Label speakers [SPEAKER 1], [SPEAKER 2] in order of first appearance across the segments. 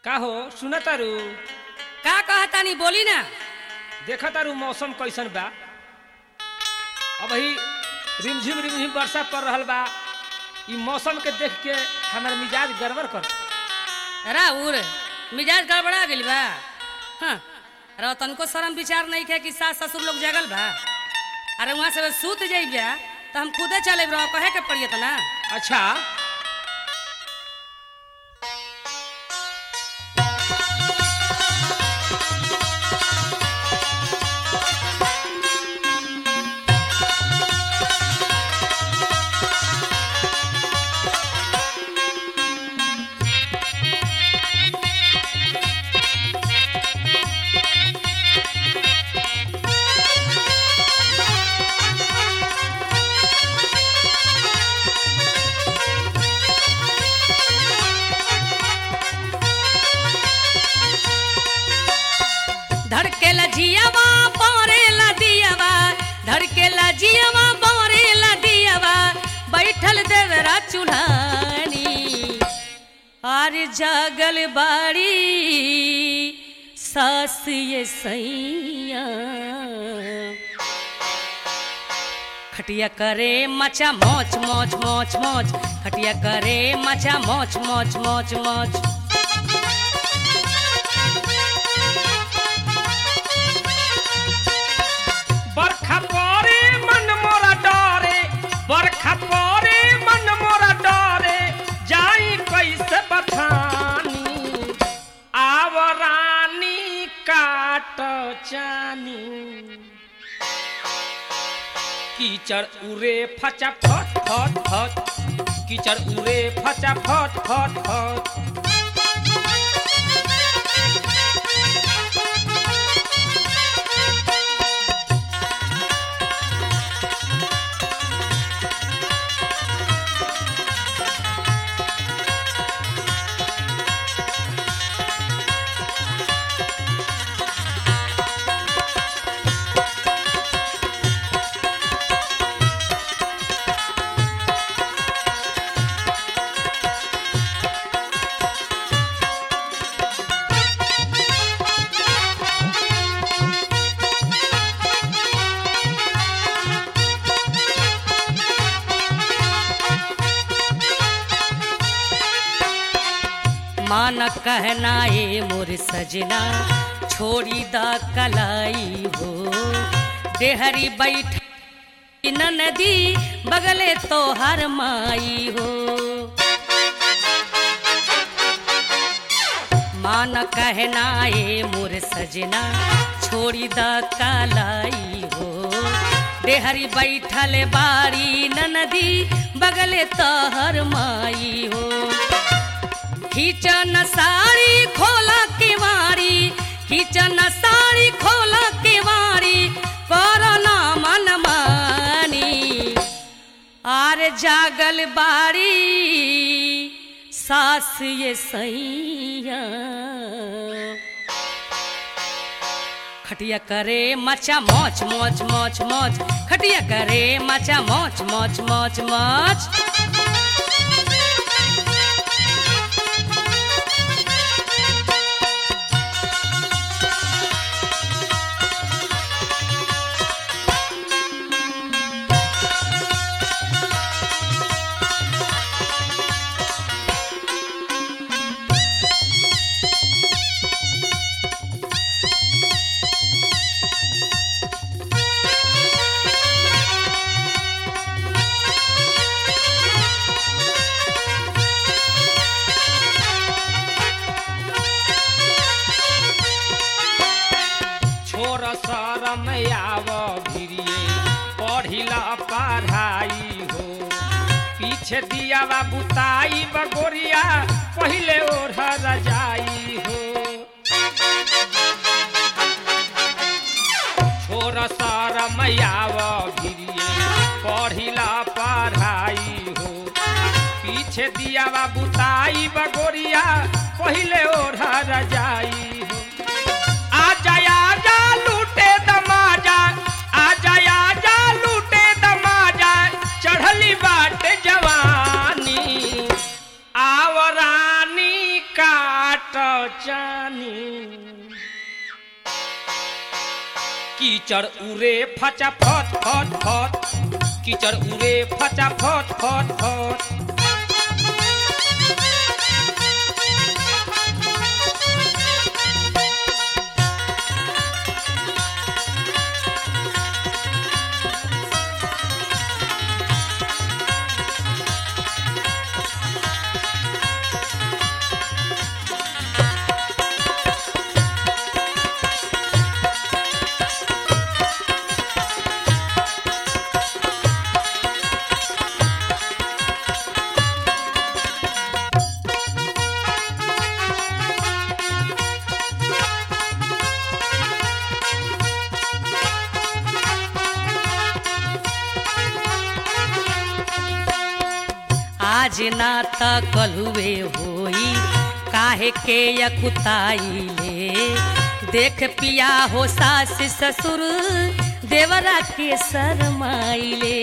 [SPEAKER 1] का हो सुन तारू
[SPEAKER 2] का कहतानी बोली ना
[SPEAKER 1] देख तारू मौसम कैसन बा अब ही रिमझिम रिमझिम वर्षा पड़ रहल बा ई मौसम के देख के हमार मिजाज गड़बड़ कर
[SPEAKER 2] राउर मिजाज गड़बड़ा गइल बा हाँ अरे तनको शर्म विचार नहीं है कि सास ससुर लोग जगल बा अरे वहाँ से सूत जाइबा तो हम खुदे चले रहो कहे के पड़िए तो ना
[SPEAKER 1] अच्छा
[SPEAKER 2] धड़के लजियावा बोरे लदियावा धड़के लजियावा बोरे लदियावा बैठल देवरा चुल्हानी आर जागल बाड़ी सास ये सैया खटिया करे मचा मोच मोच मोच मोच खटिया करे मचा मोच मोच मोच मोच
[SPEAKER 1] बरखा परे मन मोरा डरे बरखा परे मन मोरा डरे जाई कैसे बथानी आवरानी काट चानी कीचड़ उरे फचा फट फट फट कीचड़ उरे फचा फट फट फट
[SPEAKER 2] मान कहना ए मोर सजना छोड़ी द कलाई हो देहरी बैठ नदी बगले तोहर माई हो मान कहना ए मोर सजना छोड़ी द कलाई हो देहरी बैठल बारी नदी बगले तोहर माई हो खींचन साड़ी खोला केवाड़ी खींचन साड़ी खोला केवाड़ी कोरोना मन मानी आर जागल बाड़ी सास ये सैया खटिया करे मचा मोच मोच मोच मोच खटिया करे मचा मोच मोच मोच मोच
[SPEAKER 1] छोर शरम आव भिरिए पढ़िला पढ़ाई हो पीछे दियावा बुताई बगोरिया पहिले ओढ़ रजाई हो छोर शरम आव भिरिए पढ़िला पढ़ाई हो पीछे दियावा बुताई बगोरिया पहिले ओढ़ रजाई हो आजा आजा लूटे दमाजा आजा आजा लूटे दमाजा चढ़ली बाट जवानी आवरानी काट कीचड़ उरे फचा फट फट फट कीचड़ उरे फचा फट फट फट
[SPEAKER 2] आज ना त कलुए होई काहे के यकुताइले देख पिया हो सास ससुर देवरा के शरमाइले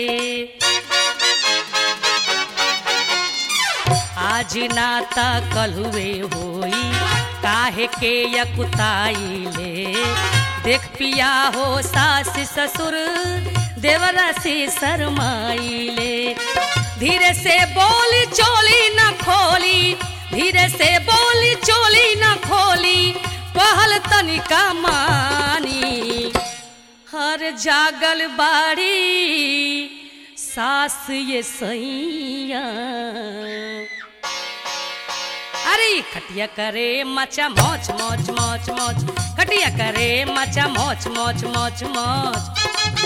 [SPEAKER 2] आज ना त कलुए होई काहे के यकुताइले देख पिया हो सास ससुर देवरा से शरमाइले धीरे से बोली चोली न खोली धीरे से बोली चोली न खोली कहल तनिका मानी हर जागल बाड़ी सास ये सैया अरे खटिया करे मचा मोच मोच मोच मोच खटिया करे मचा मोच मोच मोच मोच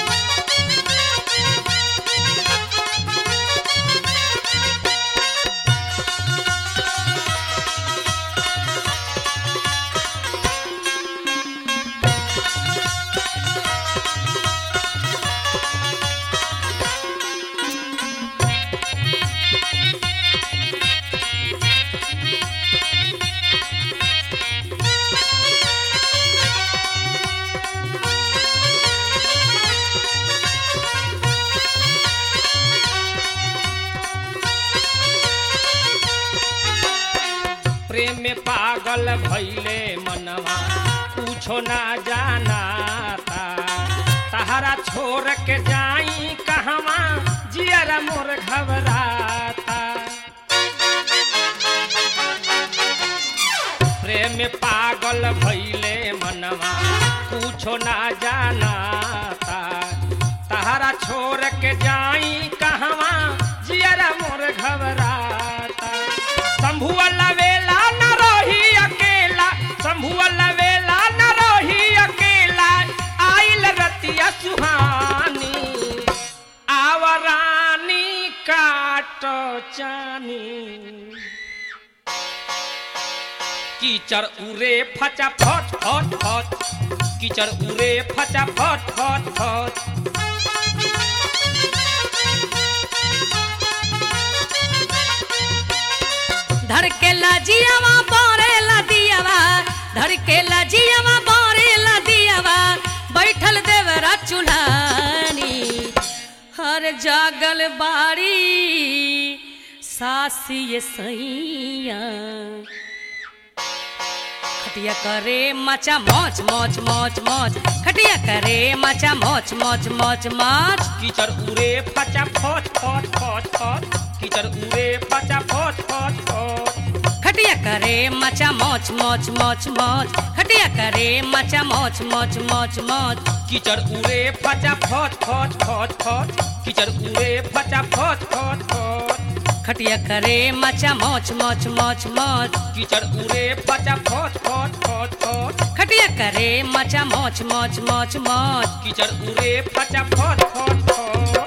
[SPEAKER 1] प्रेम में पागल भैले मनवा पूछो ना जाना था तहरा छोड़ के जाई कहवा जियरा मोर घबराता प्रेम में पागल भैले मनवा पूछो ना जाना था तहरा छोड़ के जाई कहवा जियरा मोर घबराता शंभुआ लवेला न रही अकेला शंभुआ लवेला न रही अकेला आइल रतिया सुहानी आवरानी काट चानी कीचड़ उरे फचा फट फट फट कीचड़ उरे फचा फट फट फट
[SPEAKER 2] धड़केला जियावा बोरेला दियावा धड़केला जियावा बोरेला दियावा बैठल देवरा चुल्हानी हर जागल बाड़ी सासी ये सैया खटिया करे मचा मोच मोच मोच मोच खटिया करे मचा मोच मोच मोच मोच
[SPEAKER 1] कीचड़ उरे फचा फट फट फट फट कीचड़ उरे फचा फट फट फट
[SPEAKER 2] खटिया करे मचा मोच मोच मोच मोच खटिया करे मचा मोच मोच मोच मोच
[SPEAKER 1] कीचड़ उरे फचा फट फट फट फट कीचड़ उरे फचा फट फट फट
[SPEAKER 2] खटिया करे मचा मोच मोच मोच मोच
[SPEAKER 1] कीचड़ उरे फचा फट फट फट फट
[SPEAKER 2] खटिया करे मचा मोच मोच मोच मोच
[SPEAKER 1] कीचड़ उरे फचा फट फट फट